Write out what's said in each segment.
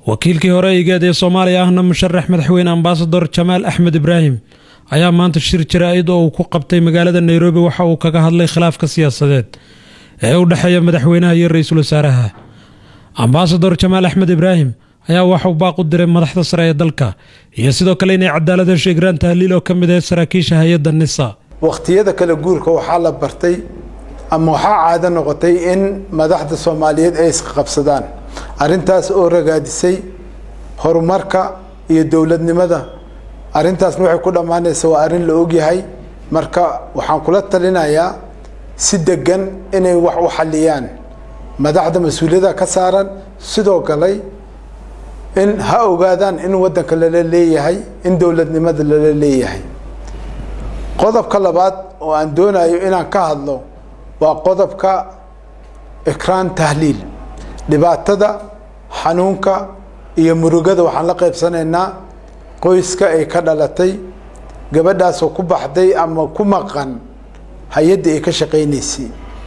wakiilkii hore igeed ee soomaaliya ahna musharax madaxweyne ambasador jamaal axmed ibraahim ayaa maanta shir jaraa-id oo uu ku qabtay magaalada nairobi waxa uu kaga hadlay khilaafka siyaasadeed ee u dhexeeya madaxweynaha iyo ra-iisul wasaaraha ambasador jamaal axmed ibraahim ayaa waxauu baaq u diray madaxda sare ee dalka iyo sidoo kale inay cadaalad hesho igraan tahliil oo ka mid ah saraakiisha hay-adda nisa wakhtiyada kala guurka waxaa la bartay ama waxaa caado noqotay in madaxda soomaaliyeed ay isqabsadaan arrintaas oo ragaadisay horumarka iyo dowladnimada arrintaasna waxay ku dhammaanaysa waa arrin la ogyahay marka waxaan kula talinayaa si degan inay wax u xaliyaan madaxda mas-uuliyada ka saaran sidoo kale in ha ogaadaan in waddanka lala leeyahay in dowladnimada lala leeyahay qodobka labaad oo aan doonayo inaan ka hadlo waa qodobka ikraan tahliil dhibaatada xanuunka iyo murugada waxaan la qaybsanaynaa qoyska ay ka dhalatay gabadhaasoo ku baxday ama ku maqan hay-adda ay ka shaqaynaysay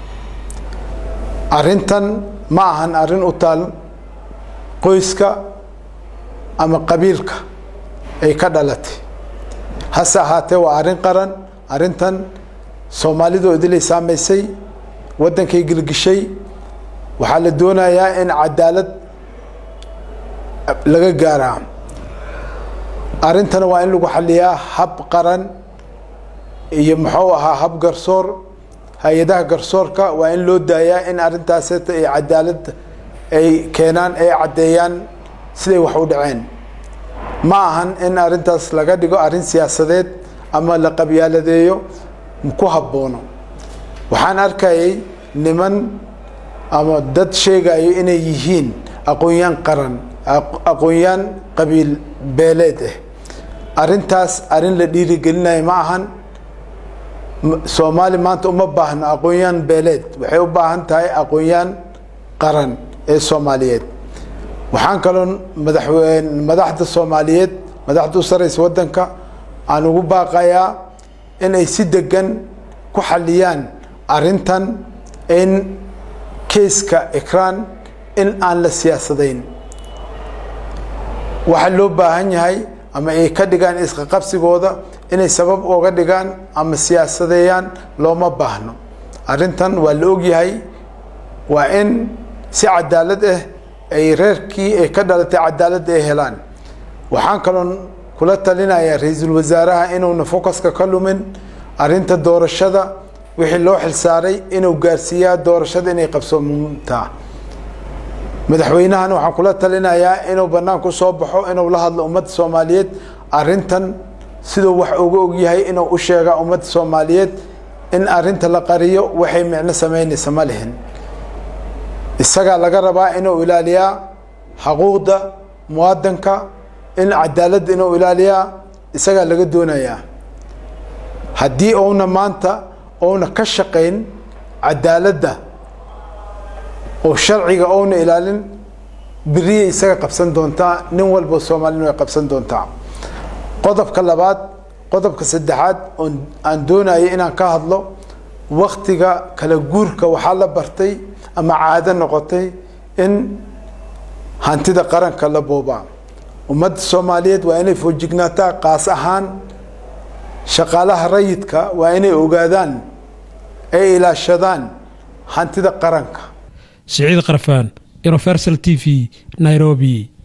arrintan ma ahan arrin u taal qoyska ama qabiilka ay ka dhalatay hase ahaatee waa arrin qaran arrintan soomaalidoo idilay saamaysay waddankay gilgishay waxaa la doonayaa in cadaalad laga gaaraa arrintana waa in lagu xaliyaa hab qaran iyo muxuu ahaa hab garsoor hay-adaha garsoorka waa in loo daayaa in arrintaaseta ay cadaalad ay keenaan ay caddeeyaan siday wax u dhaceen ma ahan in arrintaas laga dhigo arrin siyaasadeed ama la qabyaaladeeyo ku habboono waxaan arkayay niman ama dad sheegayo inay yihiin aqoon-yaan qaran aqoon-yaan qabiil beeleed ah arrintaas arrin la dhiirigelinayo ma ahan soomaali maanta uma baahno aqoon-yaan beeleed waxay u baahan tahay aqoon-yaan qaran ee soomaaliyeed waxaan kaloo madaxweyne madaxda soomaaliyeed madaxda u sareysa waddanka aan ugu baaqayaa in ay si degan ku xaliyaan arrintan in keiska ikraan in aan la siyaasadayn waxaa loo baahan yahay ama ay ka dhigaan isqaqabsigooda inay sabab ooga dhigaan ama siyaasadeeyaan looma baahno arrintan waa la ogyahay waa in si cadaalad ah ay reerkii ay ka dhalatay cadaaladda ay helaan waxaan kaloon kula talinayaa ra-iisul wasaaraha inuuna focuska ka lumin arrinta doorashada wixii loo xilsaaray inuu gaarsiiyaa doorashada inay qabsoomtaa madaxweynahana waxaan kula talinayaa inuu banaanku soo baxo inuu la hadlo ummadda soomaaliyeed arrintan siduu wax uga ogyahay inuu u sheegaa ummadda soomaaliyeed in arrinta la qariyo waxay micno sameynaysa ma lihin isagaa laga rabaa inuu ilaaliyaa xaquuqda muwadanka in cadaaladda inuu ilaaliyaa isagaa laga doonayaa haddii uuna maanta uuna ka shaqayn cadaaladda oo sharciga ouna ilaalin beriya isaga qabsan doontaa nin walba soomaalina way qabsan doontaa qodobka labaad qodobka saddexaad oon aan doonayo inaan ka hadlo waktiga kala guurka waxaa la bartay ama caado noqotay in hantida qaranka la boobaa ummadda soomaaliyeed waa inay foojignaataa qaas ahaan shaqaalaha rayidka waa inay ogaadaan ay ilaashadaan hantida qaranka siciid qarfaan universal t v nairobi